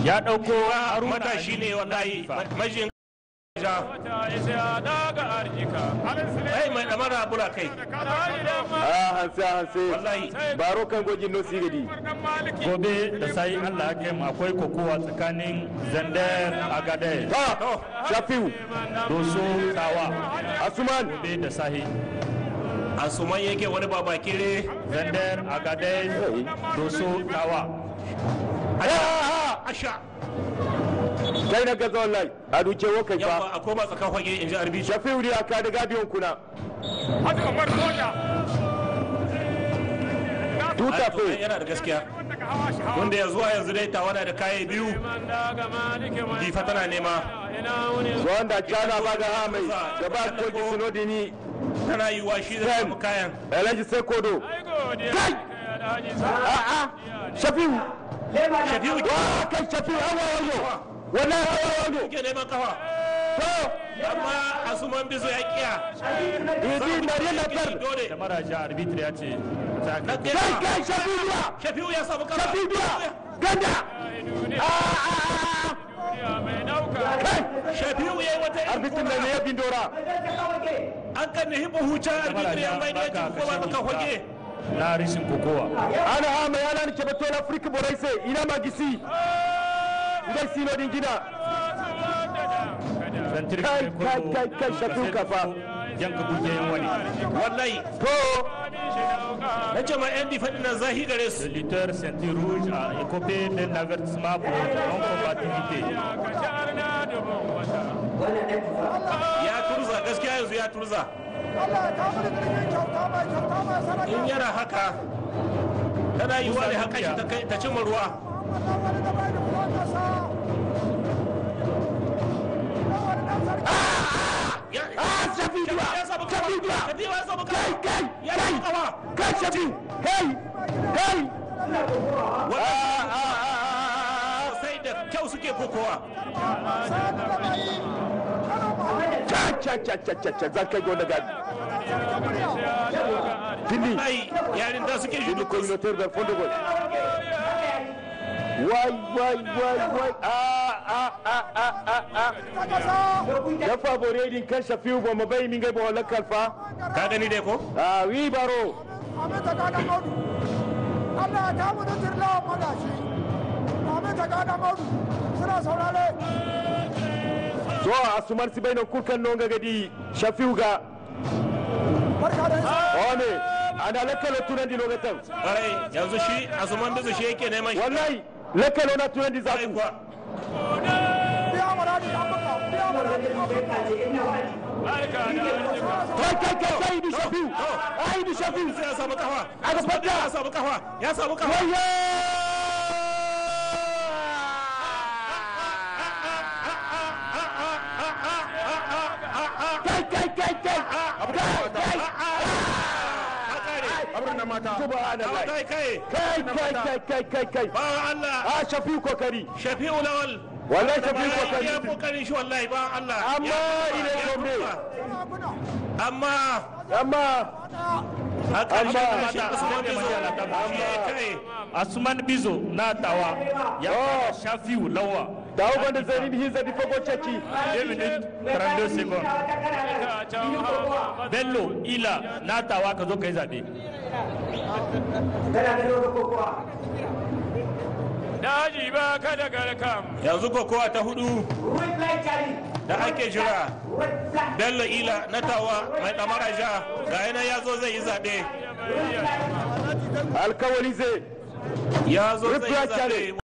ya ɗauko haruna matashi ne wallahi majin ja ai mai damara bula kai a hanse hanse wallahi baro kan gojin no sigadi gobe da sai allah ya kai mu akwai kokowa tsakanin zandar agade ha to shafiu doso tawa asuman gobe da sahi asuman yake wani babakire zandar agade doso tawa asha kai na gaza wallahi a duke wo kai fa yawa a koma tsakan fage in ji arbi shafiu ne aka da gadiyon kuna tuta to fe yana da gaskiya wanda ya zuwa yanzu dai tawana da kayan biyu difa tana nema wanda cana ba ga ha mai gaba koji sinodini tana yiwuwa shi zai samu kayan alhaji sai kodo kai a a shafiu shafiu wa kai shafiu hawa wajo wallahi hawa wajo ke neman kafa to amma asuman bizo ya kiya idi mari na tar dole da maraja arbitra ya ce ta Na kai kai kai kai shafiu biya shafiu ya samu kafa shafiu biya ganda a a a kai shafiu ya yi wata irin arbitin da ne ya bindora an kan ne hibu huca arbitri ya mai da ya ci kuma ba ka fage na rishin kokowa ana ha mai ana ni kebe tola afrika borai se ina magisi ngai sino din gida zantir Kai, kai, kai, kai, Shafiu kafa. yanka bugiyan wani wallahi to na ce ma yan difa na zahi gare le su lutteur ceinture rouge a écopé d'un avertissement pour non-combativité ya turza gaskiya yanzu ya turza in yana haka tana yi wa ne haka shi ta kai- ta cimma ruwa Ya- ah shafi duwa ya samu kafa shafi duwa Shafiu ya samu kai kafa kai ya samu kai kafa kai shafi kai kai Wannan ah ah ah sai da kyau suke kokowa cha cha cha cha cha cha zan kai gona gadi fini ai yarin da suke fini judu communautaire del fond de gol wai wai wai wai ah ah ah ah ah ah da favore din kan shafiu ba mu bai min ga ba wala kalfa ka gani dai ko ah wi baro Allah ya kamu da jirla magashi Amin ta gada maudu suna saurare so asuman si bai na kurkan non ga gadi shafiu ga barka da isa wane ana lakalo tunan di logatan ƙwarai yanzu shi asuman bizu shi yake neman shi wallahi lakalo na tunan di Ƙwarai zaku kuwa biya maradi an baka biya maradi an baka kai kai kai kai du shafiu ai du shafiu sai ya samu kafa Aka Asuman fadda. ya samu kafa ya samu kafa waye kai kai kai kai kai kai subhanallah kai kai kai kai kai kai kai kai ba Allah a shafiu kokari shafi'u lawal wallahi shafiu ya kokari kokarin shi wallahi ba Allah Amma Ya ile ya gombe. kurba. amma amma haka Amma- shi Asuman Bizo shi ya kai asuman bizo na tawa ya Oh. shafiu lawa dawo gwanda zai rin hinza di fago ceki 2 minutes 32 secondes bello ila na tawa ka zo ka yi zaɓe daji ba ka da garkam yanzu kokowa ta hudu da ake jira bello ila na tawa mai damara ja ga yana ya zo zai yi zaɓe alkawali zai ya zo zai yi Rufiya zaɓe Chale.